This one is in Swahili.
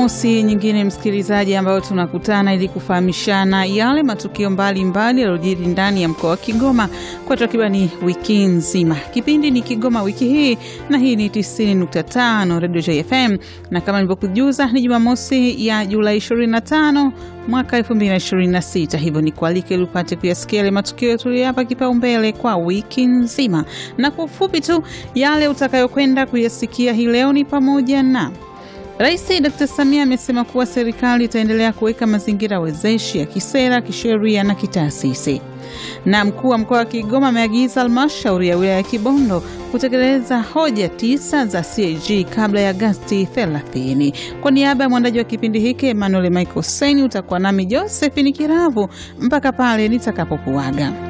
Jumamosi nyingine msikilizaji, ambayo tunakutana ili kufahamishana yale matukio mbalimbali yaliyojiri ndani ya mkoa wa Kigoma kwa takribani wiki nzima. Kipindi ni Kigoma wiki hii, na hii ni 90.5 Radio JFM, na kama nilivyokujuza ni Jumamosi ya Julai 25 mwaka 2026. Hivyo ni kualike ili upate kuyasikia yale matukio tuliyapa kipaumbele kwa wiki nzima, na kwa ufupi tu yale utakayokwenda kuyasikia hii leo ni pamoja na Rais Dr. Samia amesema kuwa serikali itaendelea kuweka mazingira wezeshi ya kisera, kisheria na kitaasisi. Na mkuu wa mkoa wa Kigoma ameagiza halmashauri ya wilaya ya Kibondo kutekeleza hoja tisa za CAG kabla ya Agasti 30. Kwa niaba ya mwandaji wa kipindi hiki Emmanuel Michael Seni, utakuwa nami Josephine Kiravu mpaka pale nitakapokuaga.